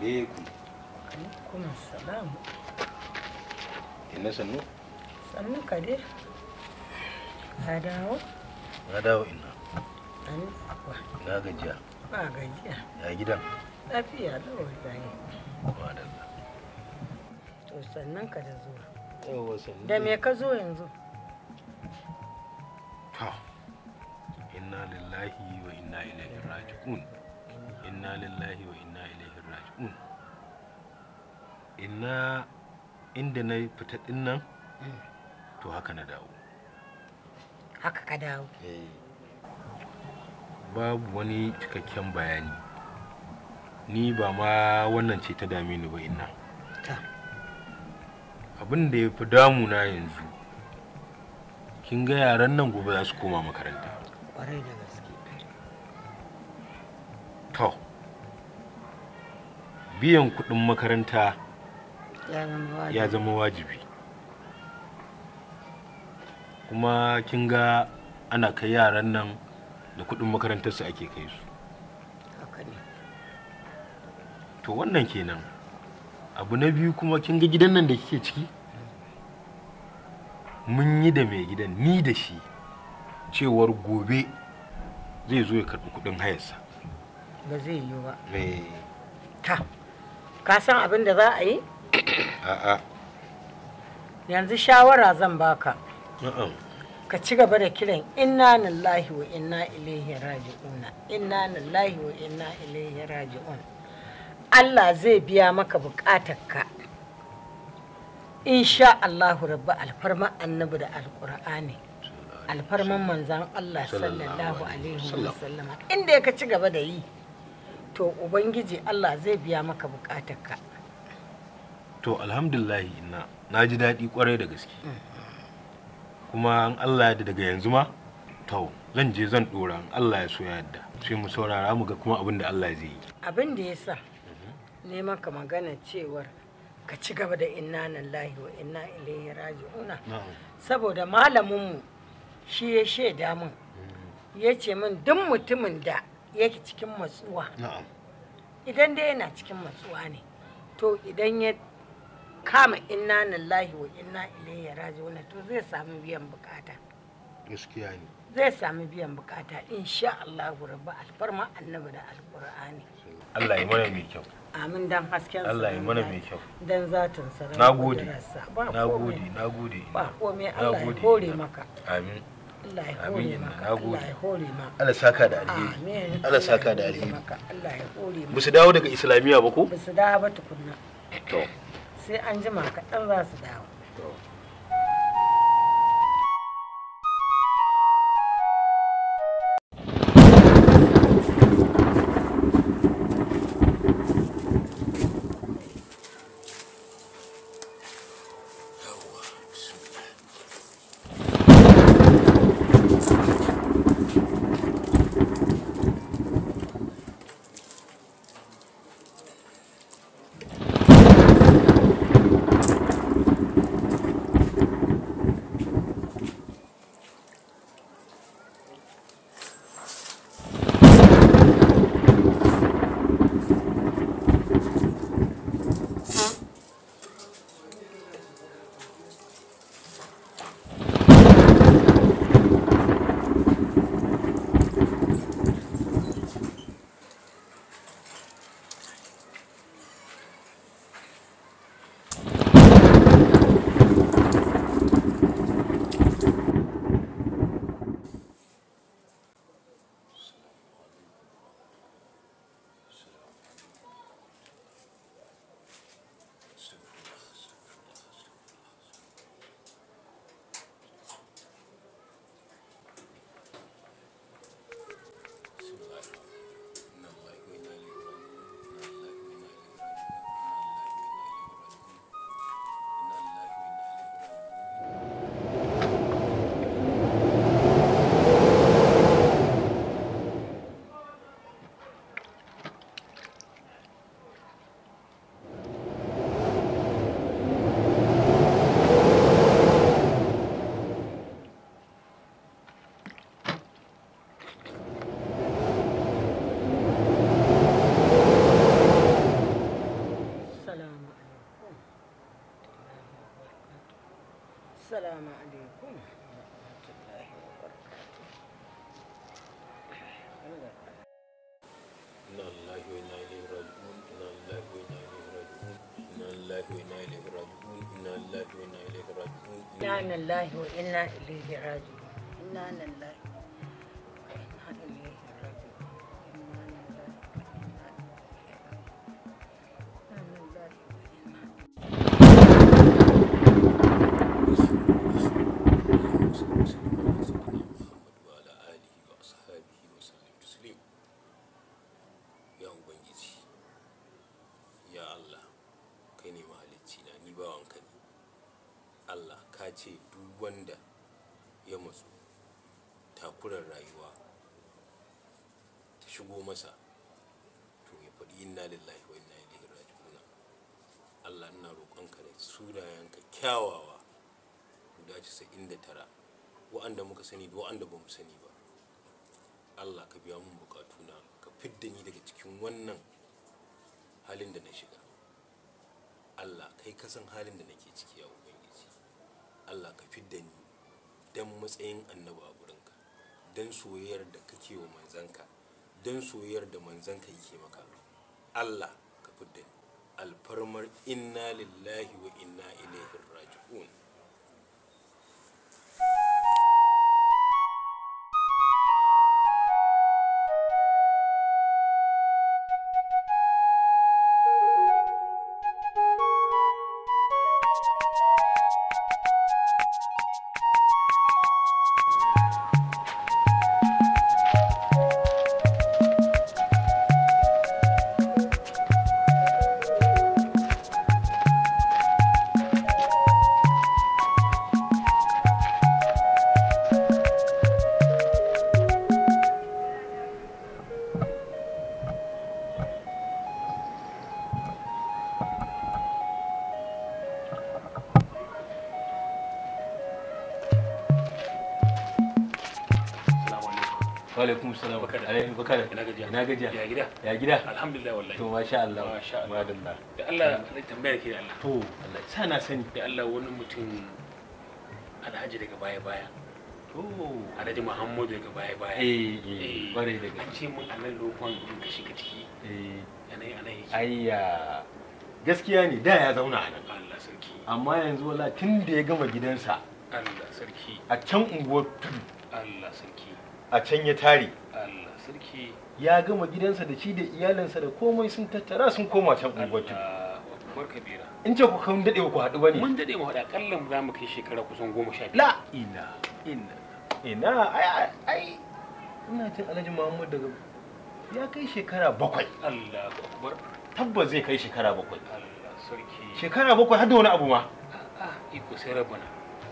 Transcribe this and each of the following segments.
alaikum kuma salamu inna sannu sannu ka dai ka dawo na dawo ina an akwa na gajiya ba gajiya ya gidan lafiya lau wallahi madalla to sannan ka da zuwa yawa sannu da me ka zo yanzu to inna lillahi wa inna ilaihi raji'un inna lillahi wa inna ilaihi raji'un inna inda na fita din nan to haka na dawo haka ka dawo babu wani cikakken bayani ni ba ma wannan ce ta dame ni ba inna ta abin da ya fi damuna yanzu kin ga yaran nan gobe za su koma makaranta kwarai da gaske to biyan kuɗin makaranta ya zama wajibi ya zama wajibi kuma kin ga ana kai yaran nan da kuɗin makarantarsu ake kai su haka ne to wannan kenan abu na biyu kuma kin ga gidan nan da kike ciki mun yi da mai gidan ni da shi cewar gobe zai zo ya karɓi kuɗin hayarsa ba zai yiwu ba Eh, ta ka san abin da za a yi a'a yanzu shawara zan baka na'am ka ci gaba da kiran inna lillahi wa inna ilaihi raji'una inna lillahi wa inna ilaihi raji'un Allah zai biya maka bukatarka insha Allahu rabba alfarma annabi da alqur'ani alfarman manzan Allah sallallahu alaihi wa sallama inda ka ci gaba da yi to ubangiji Allah zai biya maka bukatarka to alhamdulillah ina na ji daɗi kwarai da gaske kuma an Allah ya daga yanzu ma to zan je zan ɗora in Allah ya so ya yadda sai mu saurara mu ga kuma abin da Allah zai yi abin da ya sa ne maka magana cewar ka ci gaba da inna lillahi wa inna ilaihi raji'una na'am saboda malaminmu shi ya shaida min ya ce min duk mutumin da yake cikin matsuwa na'am idan dai yana cikin matsuwa ne to idan ya kama inna lillahi wa inna ilaihi raji'una to zai samu biyan bukata gaskiya ne zai samu biyan bukata insha Allah rabba alfarma annabi da alqur'ani Allah ya mana mai kyau amin dan hasken Allah ya mana mai kyau dan zatin sa na gode ba na komai. gode na gode ba komai Na Allah ya gode. hore maka amin Allah ya Amin, hore inna, maka na gode. Allah ya hore maka Allah saka da alheri amin Allah saka da ya hore alheri maka Allah ya hore ba maka su dawo daga islamiyya ba ko ba su dawo ba tukunna to sai an jima kaɗan za su dawo lillahi wa inna ilaihi raji'un inna lillahi wa inna ilaihi raji'un inna lillahi wa inna ilaihi raji'un inna lillahi wa inna ilaihi raji'un inna lillahi wa inna ilaihi raji'un inna lillahi wa inna ilaihi raji'un inna lillahi inna lillahi wa inna وعلى آله وأصحابه وسلم تسليم يا ubangiji ya Allah kai ne mahalicci na ni bawanka ne Allah ka ce duk wanda ya matsu takurar rayuwa ta shigo masa to ya faɗi inna lillahi wa inna ilaihi raji'un Allah ina roƙonka da sunayenka kyawawa guda 99 wa'anda muka sani da wa'anda ba mu sani ba Allah ka biya mun bukatuna ka fidda ni daga cikin wannan halin da na shiga Allah kai ka san halin da nake ciki ya ubangiji Allah ka fidda ni dan matsayin annabi a gurinka dan soyayyar da kake wa manzanka dan soyayyar da manzanka yake maka Allah ka fidda ni alfarmar inna lillahi wa inna ilaihi raji'un Assalamu alaikum. alaikum salam Bakar. alaikum bakar Ina gajiya. ina gajiya Ya gida? ya gida Alhamdulillah wallahi. to masha Allah Masha Allah. madalla Da Allah zai tambaya ke da Allah. to Allah sa na sani Da Allah wani mutum Alhaji daga baya baya. to Alhaji Muhammadu daga baya baya. eh eh bare da An gaske ce mun a nan lokon in ka shiga ciki. eh Yanayi ana yake. ayya gaskiya ne da ya zauna a nan Allah sarki. amma yanzu wala tun da ya gama gidansa Allah sarki. a can unguwar tudu Allah sarki. a can ya tare Allah sarki. ya gama gidansa da shi da iyalinsa da komai sun tattara sun koma can unguwar tudu Allah akbar kabira. in ce ku kan dade ku haɗu bane Mun dade mu haɗa akalla za mu kai shekara kusan goma sha biyu. la ina ina ina ai ai, ai ina jin alhaji muhammad daga ya kai shekara bakwai Allah akbar. tabbas zai kai shekara bakwai Allah sarki. shekara bakwai har da wani abu ma A'a iko sai rabana.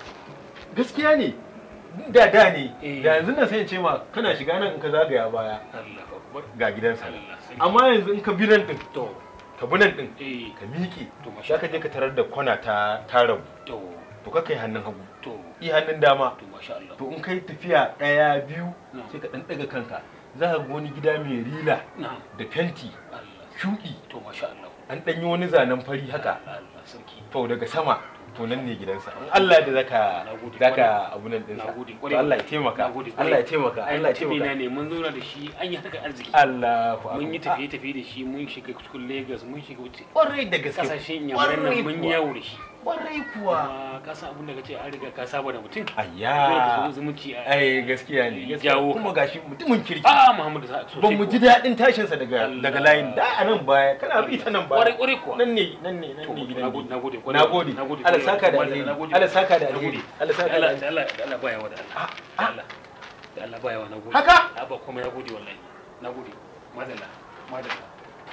gaskiya ne da da ne Eh. da yanzu nan sai in ce ma kana shiga nan in ka zagaya baya Allah akbar. ga gidansa Allah sarki. amma yanzu in ka bi nan din to ka bi nan din eh ka miƙe to masha za ka je ka tarar da kwana ta ta rabu to to ka kai hannun hagu to i hannun dama to masha Allah to in kai tafiya ɗaya biyu Na. sai ka ɗan ɗaga kanka za ka ga wani gida mai rila na da fenti Allah shuɗi to masha Allah an ɗan yi wani zanen fari haka Allah sarki to daga sama to nan ne gidansa in Allah da zaka Nagode zaka abu nan ɗinsa Nagode to kwarai. Allah ya taimaka Nagode kwarai. Allah ya taimaka ai Allah ya tafi na taimaka ne mun zauna da shi an yi haka arziki Allahu akbar mun yi tafiye tafiye da shi mun shiga cikin Lagos mun shiga wuce kwarai da gaske kasashen yamuran nan Kwarai mun kuwa. yi yawo da shi kwarai kuwa kuma ka san abin da kace an riga ka saba da mutum dole ka ayya so zumunci a ai gaskiya ne Ya gaskiya jawo kuma gashi mutumin kirki a Muhammadu sa sosai ban mu ji kuwa. daɗin tashinsa daga Allah. daga layin da a nan baya kana bi ta nan kwarai baya kwarai kuwa nan ne nan ne nan To, ne to, gidan nagode, ne nagode, kwarai. nagode Nagode, Allah kwarai. saka da Nagode, alheri nagode. Allah saka da Nagode. alheri Allah saka da Allah alheri da Allah da Allah baya wa da Allah Ah, da Allah da Allah baya wa na gode Haka? a ba kuma ya gode wallahi na gode madalla madalla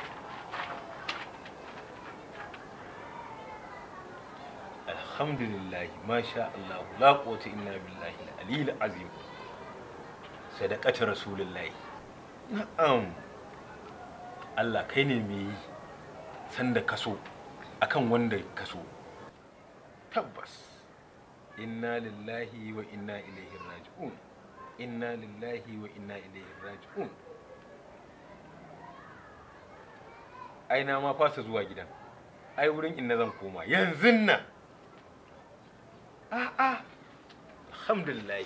alhamdulillah masha Allah la quwwata illa billahi al-aliyyil azim sadaqatu rasulillahi na'am Allah kai ne mai sanda kaso akan wanda kaso tabbas inna lillahi wa inna ilaihi raji'un inna lillahi wa inna ilaihi raji'un ai na ma fasa zuwa gidan ai wurin inna zan koma yanzu nan a'a alhamdulillah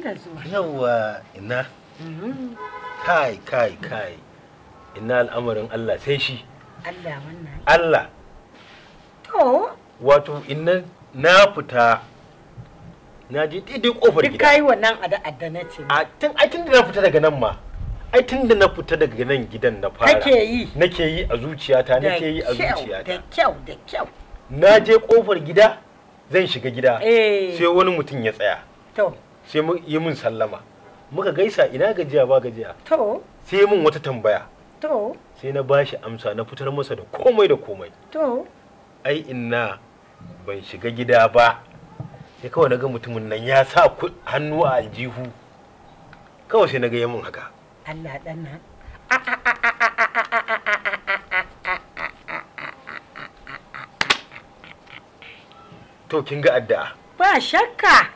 da zuwa yawa ina Mhm. kai kai kai ina al'amarin Allah sai shi Allah wannan Allah to wato ina na fita na je daidai kofar duk gida kayi wannan adda na ce a tun ai tun da na fita daga nan ma ai tun da na fita daga nan gidan na fara kake yi nake yi a zuciyata da nake yi a kyau da zuciyata kyau da kyau na je kofar gida zan shiga gida eh sai wani mutum ya tsaya to sai mu yi min sallama muka gaisa ina gajiya ba gajiya to sai mun wata tambaya to sai na bashi amsa na fitar masa da komai da komai to ai inna ban shiga gida ba sai kawai naga mutumin nan ya sa ku- hannu a aljihu kawai sai naga yamin haka Allah dan nan to kin ga addu'a ba shakka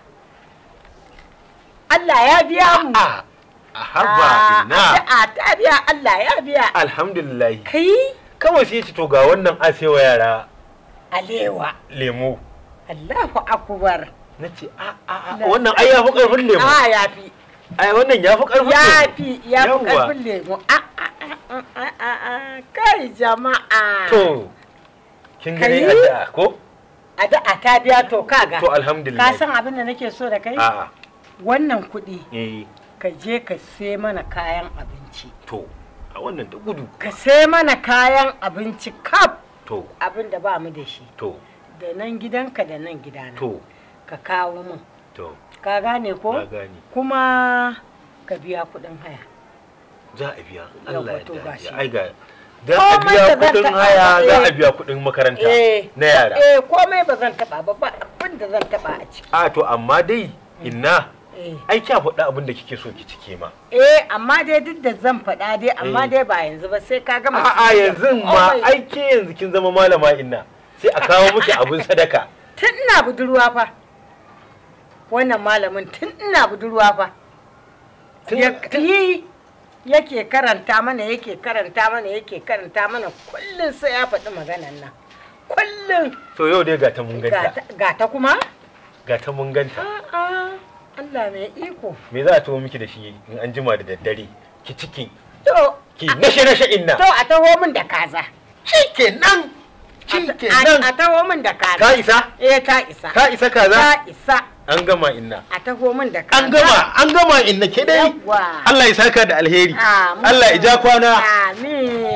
Allah ya biya mu a a haba inna addu'a ta biya Allah ya biya alhamdulillah kai kawai sai ya ce to ga wannan asewa yara alewa lemo Allahu akbar na ce a a a wannan ai ya fi karfin lemo a yafi ai wannan ya fi karfin lemo yafi ya fi Yawwa. karfin lemu a a a a a a kai jama'a to kin ga dai Kai? addu'a ko addu'a ta biya to kaga to alhamdulillah ka san abin da nake so da kai a wannan kuɗi eh ka je ka sai mana kayan abinci to a wannan da gudu ka sai mana kayan abinci kaf to abin da ba mu da shi to da nan gidanka da nan gidana to ka kawo min to ka gane ko na gani kuma ka biya kuɗin haya za a biya Yawwa, Allah ya to da gashi. ai ga za a Komai biya da zan kudin taɓa, haya za a eh. biya kudin makaranta eh na yara eh komai ba zan taba ba ba abin da zan taba a ciki a to amma dai inna eh ai kya faɗa abin da kike so ki cike ma eh amma dai duk da zan faɗa dai amma Eh. dai ba yanzu ba sai ka gama a'a siyayya. yanzu ma Komai. ai ke yanzu kin zama malama inna sai a kawo miki abin sadaka tun ina budurwa fa wannan malamin tun ina budurwa fa Tun- Ya- tun- yi yake karanta mana yake karanta mana yake karanta mana kullum sai ya faɗi maganan nan kullum to yau dai ga ta mun ganta Gata- gata kuma ga ta mun ganta a'a Allah mai iko me za a tuwo miki da shi in an jima da daddare ki ciki to ki nashe nashe inna to a taho min da kaza shikenan a shikenan a taho min da kaza ka isa eh ta isa ka isa kaza ta isa an gama inna a taho min da kaza an gama an gama inna ke dai Yawwa. Allah ya saka da alheri Amin. Allah ya ja kwana Amin.